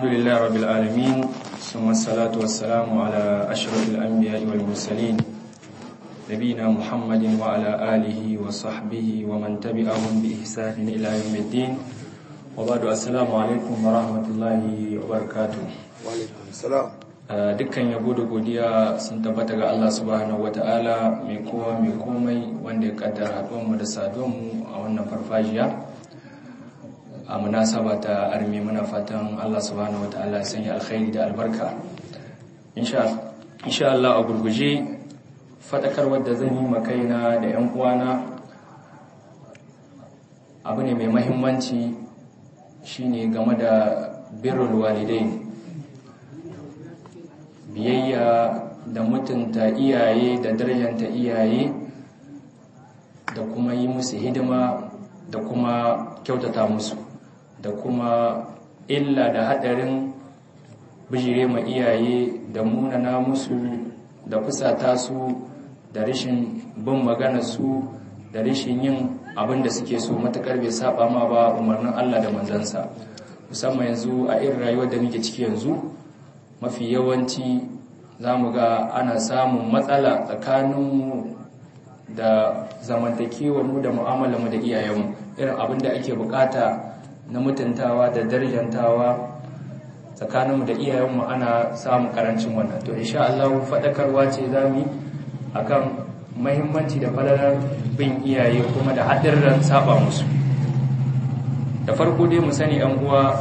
الحمد لله رب العالمين ثم الصلاة والسلام على أشرف الأنبياء والمرسلين نبينا محمد وعلى آله وصحبه ومن تبعهم بإحسان إلى يوم الدين وبعد السلام عليكم ورحمة الله وبركاته وعليكم السلام dukkan yabo da godiya sun tabbata ga Allah subhanahu wata'ala mai kowa mai komai wanda ya kaddara haɗuwanmu da saduwanmu a wannan farfajiya a munasaba ta armi muna fatan Allah subhanahu wata'ala ya sanya alkhairi da albarka insha Allah a gurguje fadakar wadda zan yi makaina da 'yan uwana abu ne mai mahimmanci shine game da birrul walidain biyayya da mutunta iyaye da darajanta iyaye da kuma yi musu hidima da kuma kyautata musu da kuma illa da hadarin bijire ma iyaye da munana musu da fusata su da rashin bin magana su da rashin yin abin da suke so matakar bai saba ma ba umarnin Allah da manzansa musamman yanzu a irin rayuwar da muke ciki yanzu mafi yawanci za mu ga ana samun matsala tsakaninmu da zamantakewarmu da mu'amalarmu da iyayenmu irin abin da ake bukata na mutuntawa da darjantawa tsakaninmu da iyayenmu ana samun karancin wannan to insha Allah faɗakarwa ce za mu yi akan mahimmanci da falalar bin iyaye kuma da haɗin saba musu da farko dai mu sani yan uwa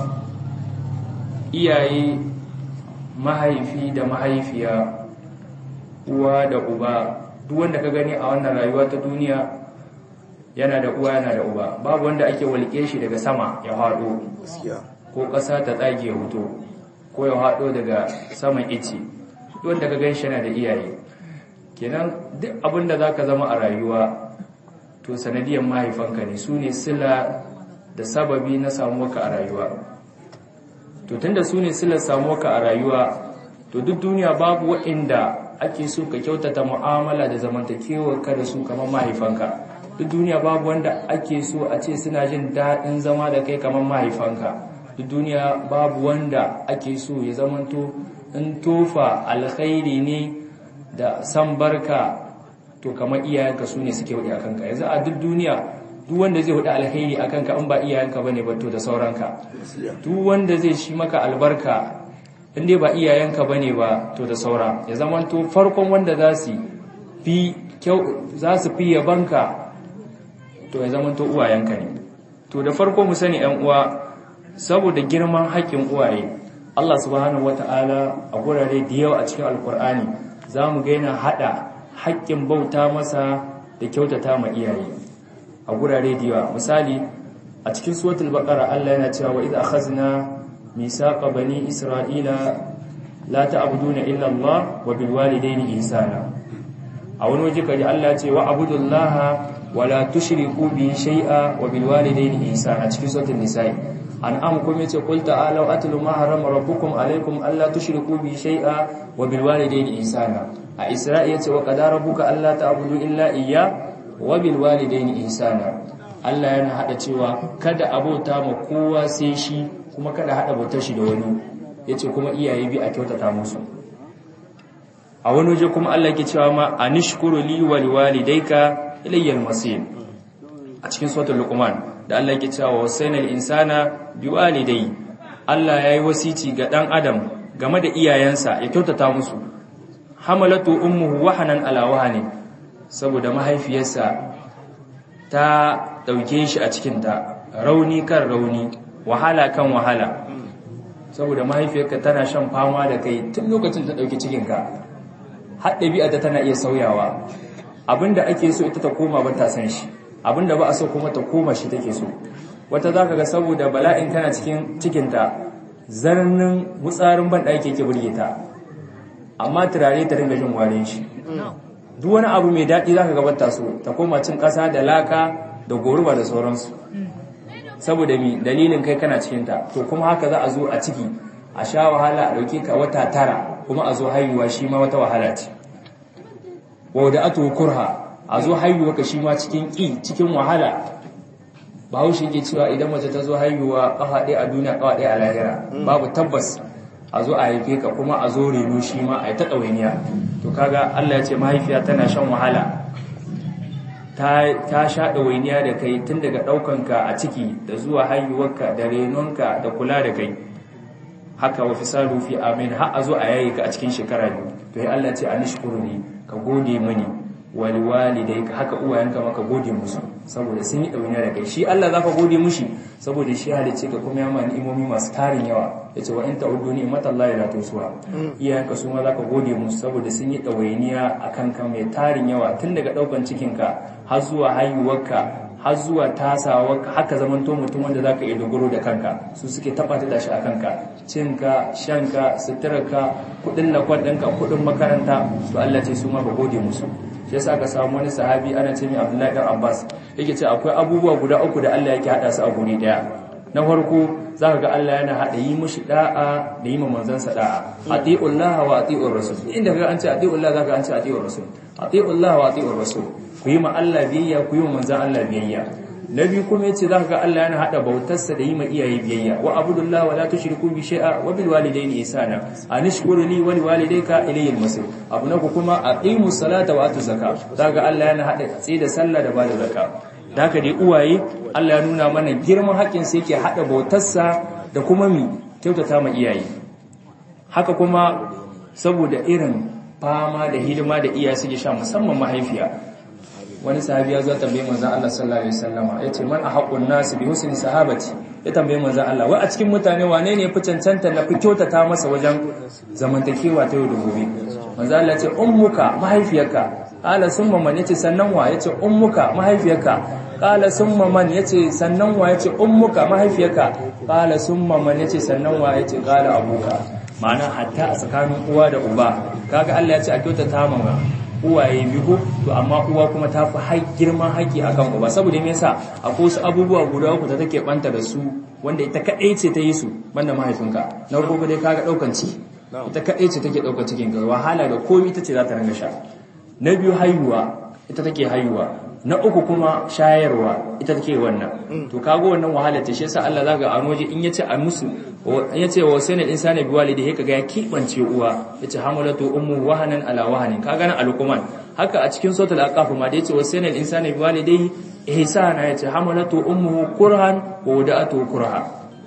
iyaye mahaifi da mahaifiya uwa da uba duk wanda ka gani a wannan rayuwa ta duniya yana da uwa yana da uba babu wanda ake walƙe shi daga sama ya haɗo ko ƙasa ta tsage ya huto ko ya haɗo daga saman ice duk wanda ka gan shi yana da iyaye kenan duk abin da za ka zama a rayuwa to sanadiyar mahaifanka ne su ne sila da sababi na samuwarka a rayuwa to tunda su ne silar samuwarka a rayuwa to duk duniya babu waɗanda ake so ka kyautata mu'amala da zamantakewarka da su kamar mahaifanka duk duniya babu wanda ake so a ce suna jin daɗin zama da kai kamar mahaifanka duk duniya babu wanda ake so ya zamanto in tofa alkhairi ne da san barka to kamar iyayenka su ne suke wuɗe a kanka yanzu a duk duniya duk wanda zai hudu alheri a kanka in ba iyayenka ba ne to da sauranka duk wanda zai shi maka albarka in dai ba iyayenka ba ne ba to da saura ya zama to farkon wanda za su fi za su fi yabanka to ya zama to uwayenka ne to da farko mu sani yan uwa saboda girman haƙƙin uwaye Allah subhanahu wata'ala a gurare da yawa a cikin alkur'ani za mu ga yana haɗa haƙƙin bauta masa da kyautata ma iyaye a gurare da yawa misali a cikin suratul baqara Allah yana cewa wa idh akhazna misaqa bani isra'ila la ta'buduna illa Allah wa bil walidayni ihsana a wani waje kaji Allah ya ce wa abudullaha wa la tushriku bi shay'a wa bil walidayni ihsana cikin suratul nisa'i an'am kuma yace qul ta'alu atlu ma harama rabbukum alaykum alla tushriku bi shay'a wa bil walidayni ihsana a isra'i yace wa qadara rabbuka alla ta'budu illa iyya wabil walidaini ihsana Allah yana hada cewa kada abota ma kowa sai shi kuma kada hada bautar shi da wani yace kuma iyaye bi a kyautata musu a wani waje kuma Allah yake cewa ma anishkuru li wal walidayka ilayyal masir a cikin suratul luqman da Allah yake cewa wasainal insana biwalidai Allah yayi wasici ga dan adam game da iyayensa ya kyautata musu hamalatu ummuhu wahanan ala wahani saboda mahaifiyarsa ta ɗauke shi a cikinta rauni kan rauni wahala kan wahala saboda mahaifiyarka tana shan fama da kai tun lokacin ta ɗauki cikinka har ɗabi'ata tana iya sauyawa abinda ake so ita ta koma ba ta san shi abinda ba a so kuma ta koma shi take so wata za ka ga saboda bala'in tana cikin cikinta zarnin wutsarin ban ɗaki yake burge ta amma turare ta ringa jin warin shi duk wani abu mai daɗi za ka gabata su ta koma cin ƙasa da laka da goruba da sauransu saboda mi dalilin kai kana cikinta to kuma haka za a zo a ciki a sha wahala a ɗauke ka wata tara kuma a zo haihuwa shi ma wata wahala ce wa da ato kurha a zo haihuwa ka shi ma cikin ƙi cikin wahala bahaushe yake cewa idan mace ta zo haihuwa kafa ɗaya a duniya kafa ɗaya a lahira babu tabbas a zo a haife ka kuma a zo reno shi ma a yi ta ɗawainiya to kaga Allah ya ce mahaifiya tana shan wahala ta sha ɗawainiya da kai tun daga ɗaukanka a ciki da zuwa haihuwarka da renonka da kula da kai haka wa fisalu fi amin har a zo a yayi ka a cikin shekara biyu to ya Allah ce anishkuru ni ka gode mini wal walidai ka haka uwayenka maka gode musu saboda sun yi ɗauniya da kai shi Allah zaka gode mushi saboda shi halice ka kuma ya ma ni'imomi masu tarin yawa yace wa in ta'uddu ni'matallahi la tusuha iyayenka su ma zaka gode musu saboda sun yi ɗawainiya akan ka mai tarin yawa tun daga ɗaukan cikinka har zuwa haihuwarka har zuwa tasawa haka zamanto mutum wanda zaka iya dogaro da kanka su suke tabbata da shi a kanka cinka shanka suturarka kudin lakon ɗinka kudin makaranta su Allah ce su ma ba gode musu shi yasa ka samu wani sahabi ana ce mai Abdullahi dan Abbas yake ce akwai abubuwa guda uku da Allah yake hada su a guri daya na farko zaka ga Allah yana hada yi mushi da'a da yi manzon sa da'a atiullah wa atiur rasul inda ga an ce atiullah zaka an ce atiur rasul atiullah wa atiur rasul ku yi ma Allah biyayya ku yi ma manzon Allah biyayya na biyu kuma yace zaka ga Allah yana hada bautarsa da yi ma iyaye biyayya wa abudullah wa la tushriku bi shay'a wa bil walidayni ihsana anishkuru li wa liwalidayka ilayhi al-masir abu na kuma aqimu salata wa atu zakat zaka Allah yana hada tsaye da sallah da bada zakat da haka dai uwaye Allah ya nuna mana girman haƙƙin sa yake hada bautarsa da kuma mi kyautata ma iyaye haka kuma saboda irin fama da hidima da iyaye suke sha musamman mahaifiya wani sahabi ya zo tambaye manzon Allah sallallahu alaihi wasallama yace man ahqqun nas bi husni sahabati ya tambaye manzon Allah wai a cikin mutane wane ne ya fi cancanta na fi kyautata masa wajen zamantakewa ta yau da gobe manzon Allah yace ummuka mahaifiyarka qala summa man yace sannan wa yace ummuka mahaifiyarka qala summa man yace sannan wa yace ummuka mahaifiyarka qala summa man yace sannan wa yace qala abuka ma'ana hatta a tsakanin uwa da uba kaga Allah ya ce a kyautata ma uwaye biyu to amma uwa kuma ta fi hai girman haƙi akan uba saboda me yasa akwai wasu abubuwa guda uku da take banta da su wanda ita kadai ce ta yi su banda mahaifinka na farko dai kaga daukan ci ita kadai ce take daukan cikin ka wahala da komai ita ce za ta ringa sha na biyu haihuwa ita take haihuwa na uku kuma shayarwa ita take wannan to kago wannan wahala ta shi yasa Allah zaka a waje in yace a musu in yace wa sanin insani bi walidi he kaga ya kibance uwa yace hamalatu ummu wahanan ala wahanin kaga nan alquman haka a cikin suratul aqaf ma da yace wa sanin insani bi walidayhi ihsana yace hamalatu ummuhu kurhan wa wada'atu kurha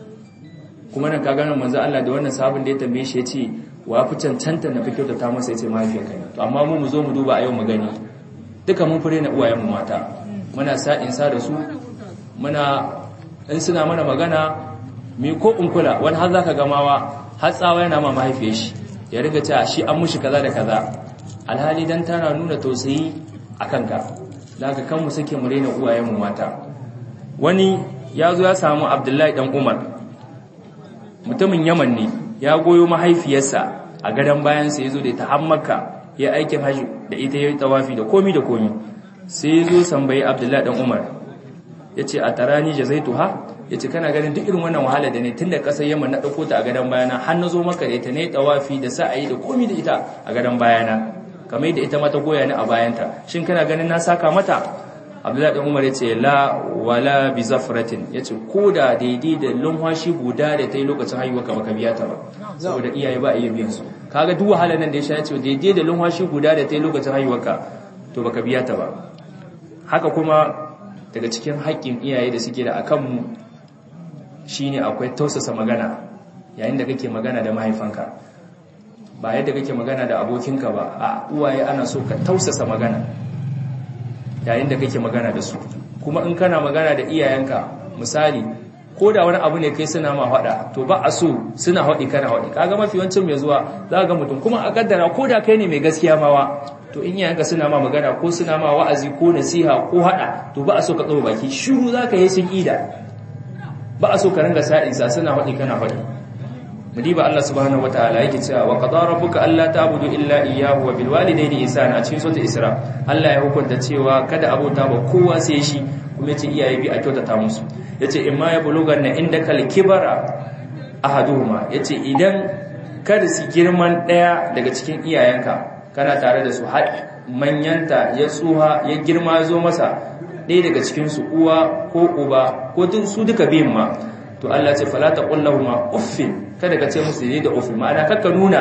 kuma nan kaga nan manzo Allah da wannan sabon da ya tambaye shi yace wa fi cancanta na fi kyautata masa yace mahaifiyarka to amma mu mu zo mu duba a yau mu gani duka mun fure na uwayenmu mata muna sa'in sa da su muna in suna mana magana mi ko in kula wani har zaka gamawa har tsawa yana ma mahaifiyar shi ya riga cewa shi an mushi kaza da kaza alhali dan tana nuna tausayi a kanka daga kan mu suke mu rena uwayenmu mata wani ya zo ya samu abdullahi dan umar mutumin yaman ne ya goyo mahaifiyarsa a gadon bayansa ya zo da ta hammaka ya aikin hajji da ita ya yi tawafi da komi da komi sai ya zo sambayi abdullahi dan umar ya ce a tarani jazaitu ha ya ce kana ganin duk irin wannan wahala da ne tun da ƙasar yamma na ɗauko ta a gadon bayana har na zo maka da ita ne tawafi da sa'ayi da komi da ita a gadon bayana kamar da ita mata goya ni a bayanta shin kana ganin na saka mata abdullahi dan umar ya ce la wala bi zafratin ya ce ko da daidai da lumhashi guda da ta yi lokacin haihuwa ka baka biya ta ba saboda iyaye ba a iya biyan su kaga duk wahalar nan da ya sha ya ce daidai da lumhashi guda da ta yi lokacin haihuwa ka to baka biya ta ba haka kuma daga cikin haƙƙin iyaye da suke da akan mu shine akwai tausasa magana yayin da kake magana da mahaifanka ba yadda kake magana da abokinka ba a uwaye ana so ka tausasa magana yayin da kake magana da su kuma in kana magana da iyayenka misali ko da wani abu ne kai suna ma faɗa to ba a so suna haɗi kana haɗi kaga mafi yawancin mai zuwa za ga mutum kuma a kaddara ko da kai ne mai gaskiya mawa to in iyayenka suna ma magana ko suna ma wa'azi ko nasiha ko haɗa to ba a so ka tsawo baki shiru za ka yi sun ida ba a so ka ringa sa'insa suna haɗi kana haɗi mudiba Allah subhanahu wataala yake cewa wa qadara rabbuka alla ta'budu illa iyyahu wa bil walidayni ihsana a cikin suratul isra Allah ya hukunta cewa kada abota ba kowa sai shi kuma yace iyaye bi a kyautata musu yace imma ya buluganna indaka al-kibara ahaduhuma yace idan kada su girman daya daga cikin iyayenka kana tare da su har manyanta ya tsuha ya girma zo masa ɗaya daga cikin su uwa ko uba ko duk su duka biyun ma to Allah ce fala taqul lahumu uffin kada ka ce musu da uffin ma'ana kakka nuna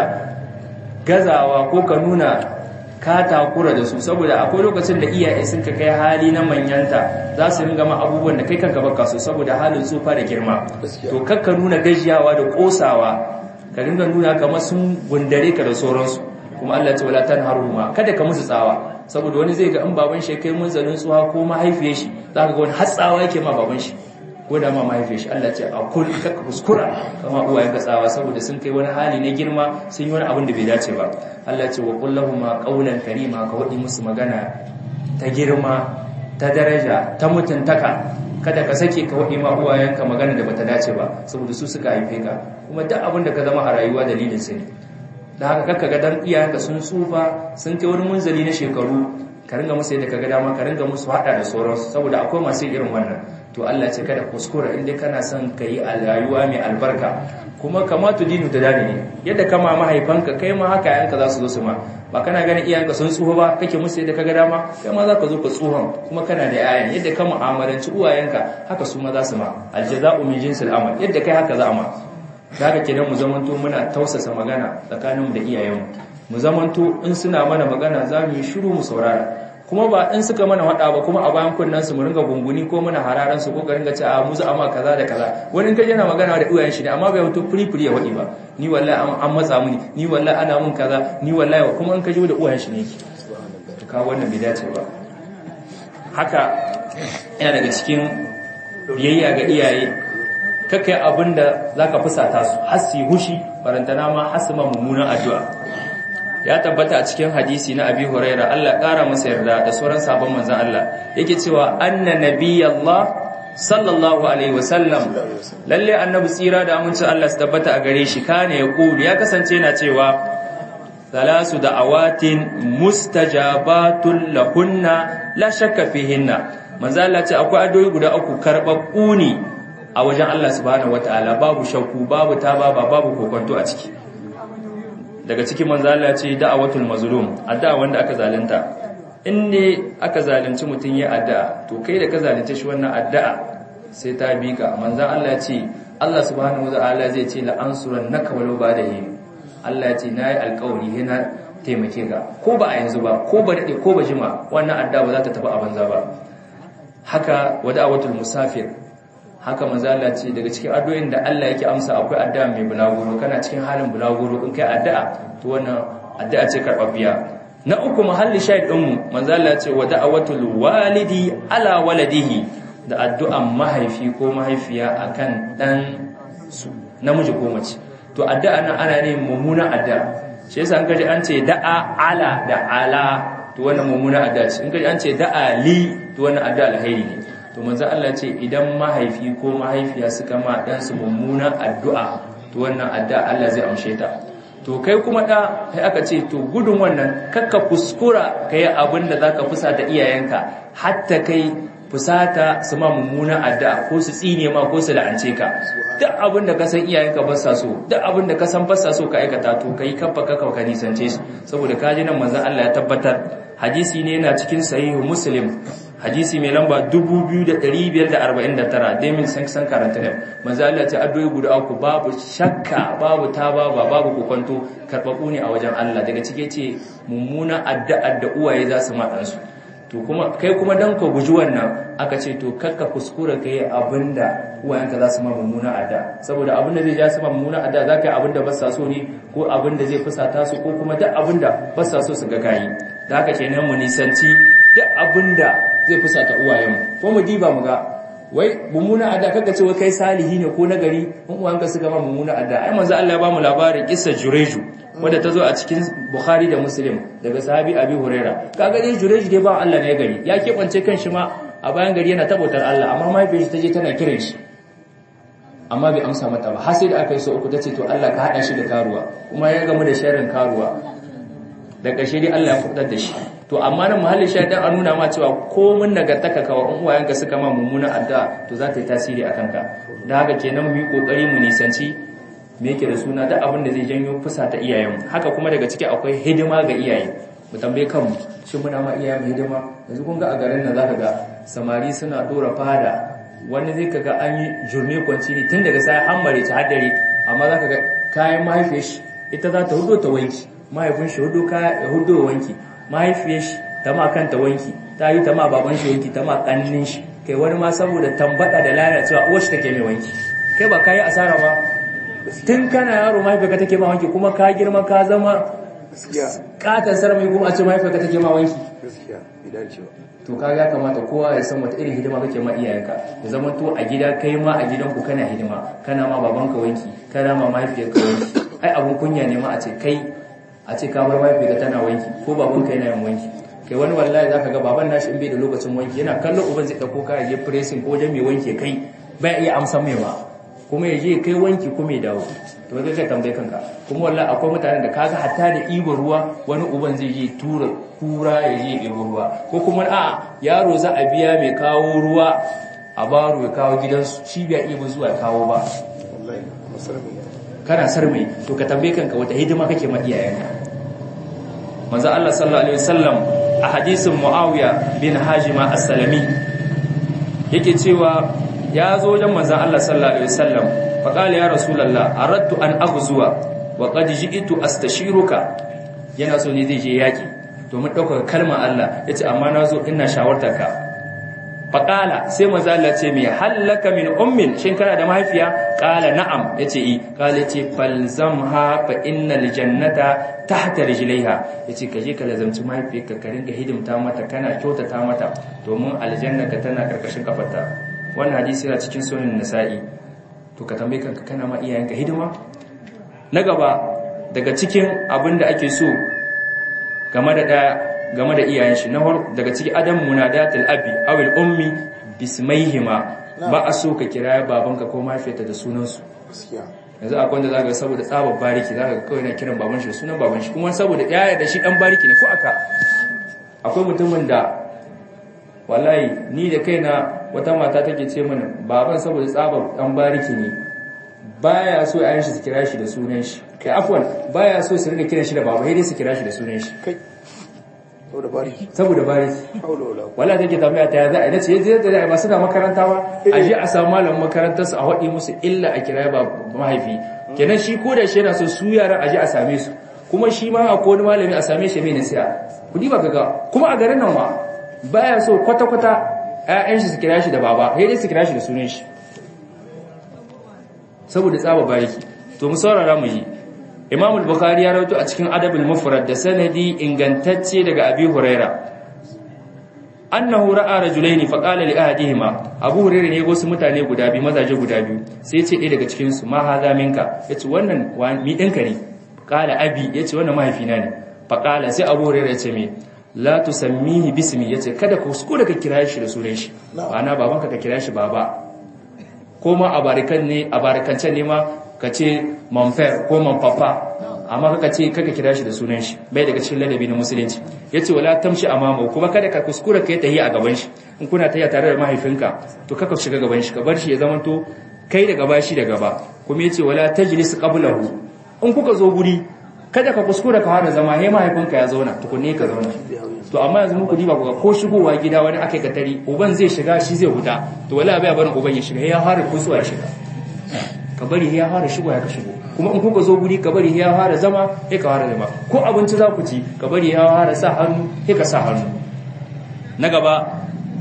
gazawa ko ka nuna ka takura da su saboda akwai lokacin da iyaye sun ka kai hali na manyanta za su ringa ma abubuwan da kai kanka baka so saboda halin tsufa da girma to kakka nuna gajiyawa da kosawa ka ringa nuna kamar sun gundare ka da sauransu kuma Allah ce wala tanharuma kada ka musu tsawa saboda wani zai ga in baban shi kai munzalin tsuha ko mahaifiyar shi zaka ga wani hatsawa yake ma baban shi ko da ma mahaifiyar shi Allah ce a kul kakka kuskura kama uwayen ka tsawa saboda sun kai wani hali na girma sun yi wani abin da bai dace ba Allah ce wa qul lahumu qawlan karima ka wadi musu magana ta girma ta daraja ta mutuntaka kada ka sake ka wadi ma uwayenka magana da bata dace ba saboda su suka haife ka kuma duk abin da ka zama a rayuwa dalilin su ne da haka kakka ga dan iyayenka sun tsufa sun kai wani munzali na shekaru ka ringa musu yadda ka ga dama ka ringa musu hada da sauransu saboda akwai masu irin wannan to Allah ce kada kuskura inda kana son ka yi rayuwa mai albarka kuma kama tu dinu ta dani ne yadda kama mahaifanka kai ma haka yayanka za su zo su ma ba kana ganin iyayenka sun tsufa ba kake musu yadda ka ga dama kai ma za ka zo ka tsuhon kuma kana da yayan yadda ka mu'amalanci uwayenka haka su ma za su ma aljaza'u min jinsil amal yadda kai haka za a ma da haka kenan mu zamanto muna tausasa magana tsakaninmu da iyayenmu mu zamanto in suna mana magana za mu yi shiru mu saurara kuma ba in suka mana hada ba kuma a bayan kunnan su mu ringa gunguni ko muna hararan su ko ka ringa ce a mu za amma kaza da kaza wani in ka yana magana da iyayen shi ne amma bai wato furi furi ya wadi ba ni wallahi an matsa mini ni wallahi ana mun kaza ni wallahi kuma in ka ji da iyayen shi ne yake to ka wannan bai dace ba haka yana daga cikin biyayya ga iyaye kakai abin da za ka fusata su hasi hushi barantana ma hasima mummunan addu'a ya tabbata a cikin hadisi na abi huraira Allah ƙara masa yarda da sauran sabon manzan Allah yake cewa anna nabiyallah sallallahu alaihi wasallam lalle annabi tsira da amincin Allah su tabbata a gare shi kane ya kulu ya kasance yana cewa salasu da'awatin mustajabatun lahunna la shakka fihinna manzo Allah ce akwai addu'o'i guda uku karɓaɓɓu ne a wajen Allah subhanahu wataala babu shakku babu taba ba babu kokonto a ciki daga cikin manzo Allah ce da'awatul mazlum addu'a wanda aka zalunta in ne aka zalunci mutun ya addu'a to kai da ka zalunce shi wannan addu'a sai ta bi ka manzo Allah ce Allah subhanahu wataala zai ce la ansurannaka walau ba'dahi Allah ya ce nayi alƙawari hina taimake ka ko ba a yanzu ba ko ba dade ko ba jima wannan addu'a ba za ta tafi a banza ba haka wada'awatul musafir haka manzo Allah ce daga cikin addu'o'in da Allah yake amsa akwai addu'a mai bulaguro kana cikin halin bulaguro in kai addu'a to wannan addu'a ce karbabbiya na uku mahalli shahid din mu manzo Allah ce wa da'awatul walidi ala waladihi da addu'an mahaifi ko mahaifiya akan dan su namiji ko mace to addu'a nan ana ne mummunan addu'a shi yasa an kaji an ce da'a ala da ala to wannan mummunan addu'a ce in kaji an ce da'a li to wannan addu'a alheri ne to manzo Allah ce idan mahaifi ko mahaifiya suka ma dan su mummunan addu'a to wannan addu'a Allah zai amshe ta to kai kuma da kai aka ce to gudun wannan kakka kuskura kai abin da zaka fusata iyayenka hatta kai fusata su ma mummunan addu'a ko su tsine ma ko su la'ance ka duk abin da ka san iyayenka ba sa so duk abin da ka san ba sa so ka aikata to kai kaffa kaka ka nisance su saboda kaji nan manzo Allah ya tabbatar hadisi ne yana cikin sahihu muslim hadisi mai lamba 2549 demin san san karanta ne manzo Allah ta addu'o'i guda uku babu shakka babu taba ba babu kokonto karbabu ne a wajen Allah daga cike ce mummuna addu'a da uwaye za su ma dan su to kuma kai kuma dan ka guji wannan aka ce to kakka kuskura kai abinda uwayenka za su ma mummuna adda saboda abinda zai ja su ma mummuna adda za ka yi abinda ba sa so ne ko abinda zai fusata su ko kuma duk abinda ba sa so su ga kayi da haka kenan mu nisanci duk abinda zai fusata uwayenmu ko mu diba mu ga wai mummuna adda kaga ce wai kai salihi ne ko nagari in uwanka suka ma mummuna adda ai manzo Allah ya ba mu labarin kissa Jureju wanda ta zo a cikin Bukhari da Muslim daga sahabi Abi Huraira kaga dai Jureju dai ba Allah ne gari ya kebance kanshi ma a bayan gari yana tabbatar Allah amma mahaifiyarsa ta je tana kiran shi amma bai amsa mata ba har sai da aka yi so uku tace to Allah ka hada shi da karuwa kuma ya gamu da sharrin karuwa da ƙarshe dai Allah ya kudar da shi to amma nan mahallin shaidan a nuna ma cewa komun nagartaka ka wa uwayenka suka ma mummuna addu'a to za ta yi tasiri a kanka da haka kenan mu yi kokari mu nisanci me yake da suna da abin da zai janyo fusa ta iyayenmu haka kuma daga ciki akwai hidima ga iyaye mu tambaye kanmu shin muna ma iya mu hidima yanzu kun ga a garin nan zaka ga samari suna dora fada wani zai kaga an yi jurme kwanci ne tun daga sai hammare ta haddare amma zaka ga kayan mahaifiyar shi ita za ta hudo ta wanki mahaifin shi hudo kaya ya hudo wanki mahaifiyar shi ta ma kanta wanki ta yi ta ma baban shi wanki ta ma kannin shi kai wani ma saboda tambada da lalacewa uwar shi take mai wanki kai ba kayi asara ba tun kana yaro mahaifiyarka take ma wanki kuma ka girma ka zama katon sarmai kuma a ce mahaifiyarka take ma wanki to ka ya kamata kowa ya san wata irin hidima kake ma iyayenka ya zama to a gida kai ma a gidanku kana hidima kana ma babanka wanki kana ma mahaifiyarka wanki ai abun kunya ne ma a ce kai a ce ka bar mahaifiyarka tana wanki ko babanka yana yin wanki kai wani wallahi zaka ga baban nashi in bai da lokacin wanki yana kallon uban zai dauko kaya je pressing ko wajen mai wanki kai bai iya amsa mai ba kuma ya je kai wanki kuma ya dawo to kai kai tambaye kanka kuma wallahi akwai mutanen da kaga hatta da ibar ruwa wani uban zai je tura kura ya je ibar ruwa ko kuma a yaro za a biya mai kawo ruwa a baro ya kawo gidansu shi bai iya zuwa ya kawo ba kana sarmai to ka tambaye kanka wata hidima kake ma iyayenka manzo Allah sallallahu alaihi wasallam a hadisin Muawiya bin Hajima as-Salami yake cewa ya zo wajen manzon Allah sallallahu alaihi wasallam fa qala ya rasulullah aradtu an aghzuwa wa qad ji'tu astashiruka yana so ne zai je yaki domin daukar kalmar Allah yace amma nazo ina shawartarka fa qala sai manzo Allah ce me hallaka min ummin shin kana da mahaifiya qala na'am yace i qala yace falzamha fa innal jannata tahta rijlaiha yace kaje ka lazamci mahaifiyarka ka ringa hidimta mata kana kyautata mata domin aljannaka tana karkashin kafarta wannan hadisi yana cikin sunan nasa'i to ka tambaye kanka kana ma iyayenka hidima na gaba daga cikin abin da ake so game da daya game da iyayen shi na daga cikin adam munadatul abi awil ummi bismaihima ba a so ka kira babanka ko mahaifiyarta da sunansu yanzu akwai wanda zaka saboda tsabar bariki zaka ga kawai na kiran baban shi da sunan baban shi kuma saboda yaya da shi dan bariki ne ko aka akwai mutumin da wallahi ni da kaina wata mata take ce mana baban saboda tsabar dan bariki ne baya so ayin shi su kira shi da sunan shi kai afwan baya so su rinka kiran shi da baba sai dai su kira shi da sunan shi kai saboda bariki saboda bariki haula wala wala take tambaya ta za a nace yadda da ba suna makaranta ba a je a samu malamin makarantar su a wadi musu illa a kira ba mahaifi kenan shi ko da shi yana so su yaran a je a same su kuma shi ma akwai wani malami a same shi mai nasiha kudi ba kaga kuma a garin nan ma baya so kwata kwata ƴaƴan shi su kira shi da baba sai dai su kira shi da sunan shi saboda tsaba bariki to mu saurara mu yi Imam al-Bukhari ya rawaito a cikin Adabul Mufrad da sanadi ingantacce daga Abi Huraira annahu ra'a rajulain fa qala li ahadihima Abu Huraira ne go su mutane guda biyu mazaje guda biyu sai ya ce ɗaya daga cikin su ma haza minka yace wannan mi ɗinka ne qala abi yace wannan mahaifina ne fa qala sai Abu Huraira ya ce me la tusammihi bismi yace kada ka kuskure ka kira shi da sunan shi ana babanka ka kira shi baba ko ma a barikan ne a barikance ne ma ka ce manfer ko manfafa amma kaka ce kaka kira shi da sunan shi bai daga cikin ladabi na musulunci yace wala tamshi amama kuma kada ka kuskura kai tahi a gaban shi in kuna tahiya tare da mahaifinka to kaka shiga gaban shi ka bar shi ya zama to kai da gaba shi da gaba kuma yace wala tajlis qablahu in kuka zo guri kada ka kuskura ka fara zama he mahaifinka ya zauna tukunne ka zauna to amma yanzu muku diba ku ko shigowa gida wani akai ka tari uban zai shiga shi zai huta to wala bai barin uban ya shiga ya fara kusuwa ya shiga ka bari ya fara shigo ya ka shigo kuma in kuka zo guri ka bari ya fara zama ya ka fara zama ko abinci za ku ci ka bari ya fara sa hannu ya ka sa hannu na gaba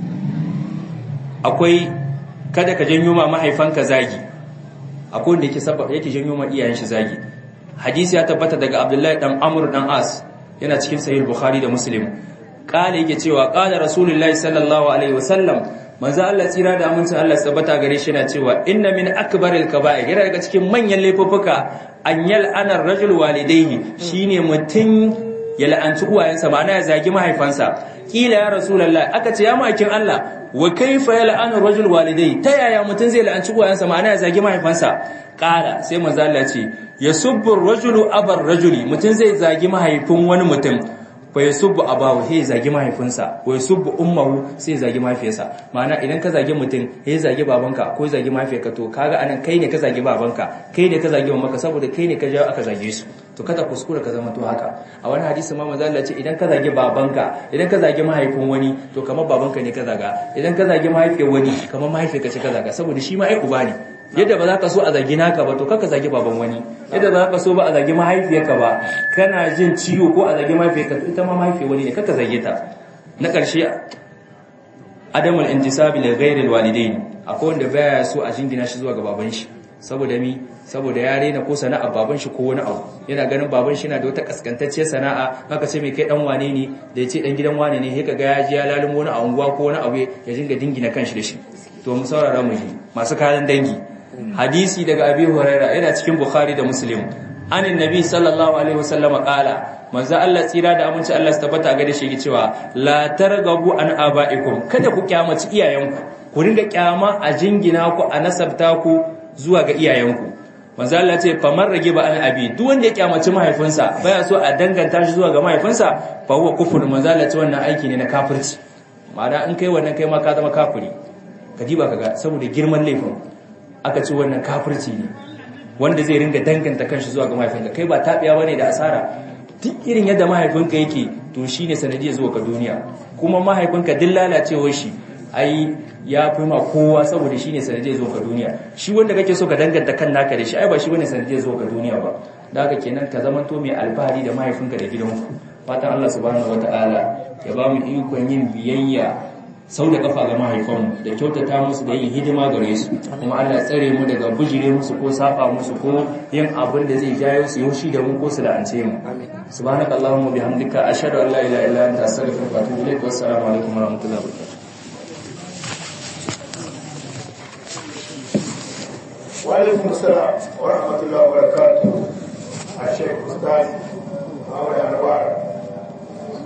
akwai kada ka janyo ma mahaifanka zagi akwai wanda yake sababa yake janyo ma iyayen shi zagi hadisi ya tabbata daga Abdullahi dan Amr dan As yana cikin sahih Bukhari da Muslim kale yake cewa qala rasulullahi sallallahu alaihi wasallam manzo Allah tsira da amincin Allah tabbata gare shi yana cewa inna min akbaril kaba'ir yana daga cikin manyan laifuffuka an yal'ana rajul walidayhi shine mutun ya la'anci uwayensa ma'ana ya zagi mahaifansa kila ya rasulullahi aka ce ya makin Allah wa kaifa yal'anu rajul walidayhi ta yaya mutun zai la'anci uwayensa ma'ana ya zagi mahaifansa kala sai manzo Allah ce yasubbu rajulu abar rajuli mutun zai zagi mahaifin wani mutum fa yasubbu abahu sai zagi mahaifinsa wa yasubbu ummuhu sai zagi mahaifiyarsa ma'ana idan ka zagi mutum sai zagi babanka ko zagi mahaifiyarka to kaga anan kai ne ka zagi babanka kai ne ka zagi mamanka saboda kai ne ka jawo aka zage su to kada kuskura ka zama to haka a wani hadisi ma manzo Allah ce idan ka zagi babanka idan ka zagi mahaifin wani to kamar babanka ne ka zaga idan ka zagi mahaifiyar wani kamar mahaifiyarka ce ka zaga saboda shi ma ai uba ne yadda ba za ka so a zagi naka ba to kaka zagi baban wani yadda ba za ka so ba a zagi mahaifiyarka ba kana jin ciwo ko a zagi mahaifiyarka to ita ma mahaifiyar wani ne kaka zage ta na ƙarshe adamul intisabi li ghairil walidain akwai wanda baya so a jingina shi zuwa ga baban shi saboda mi saboda ya rena ko sana'a baban shi ko wani abu yana ganin baban shi na da wata kaskantacciyar sana'a haka ce mai kai dan wane ne da ya ce dan gidan wane ne sai kaga ya ji ya lalimo wani a unguwa ko wani abu ya dinga dingina kanshi da shi to mu saurara mu ji masu kayan dangi hadisi daga abi huraira yana cikin bukhari da muslim anin nabi sallallahu alaihi wasallama qala manzo Allah tsira da aminci Allah su tabbata ga da shi cewa la targabu an abaikum kada ku kyamaci iyayenku ku ringa kyama a jingina ku a nasabta ku zuwa ga iyayenku manzo Allah ce famar rage ba an abi duk wanda ya kyamaci mahaifinsa baya so a danganta shi zuwa ga mahaifinsa fa huwa kufur manzo Allah ce wannan aiki ne na kafirci ma'ana in kai wannan kai ma ka zama kafiri ka diba kaga saboda girman laifin aka ce wannan kafirci ne wanda zai ringa danganta kanshi zuwa ga mahaifinka kai ba tabiya bane da asara duk irin yadda mahaifinka yake to shine sanadiyar zuwa ka duniya kuma mahaifinka duk lalacewar shi ai ya fi ma kowa saboda shine sanadiyar zuwa ka duniya shi wanda kake so ka danganta kan naka da shi ai ba shi bane sanadiyar zuwa ka duniya ba da haka kenan ka zamanto mai alfahari da mahaifinka da gidanku fatan Allah subhanahu wataala ya ba mu ikon yin biyayya sau da kafa ga mahaifanmu da kyautata musu da yin hidima gare su kuma Allah tsare mu daga bujire musu ko safa musu ko yin abin da zai jayo su yaushi da mu ko su la'ance mu subhanaka allahumma bihamdika ashhadu an la ilaha illa anta astaghfiruka wa atubu ilaik wa assalamu alaikum wa rahmatullahi wa barakatuh wa alaikum assalam wa rahmatullahi wa barakatuh a shekul ustaz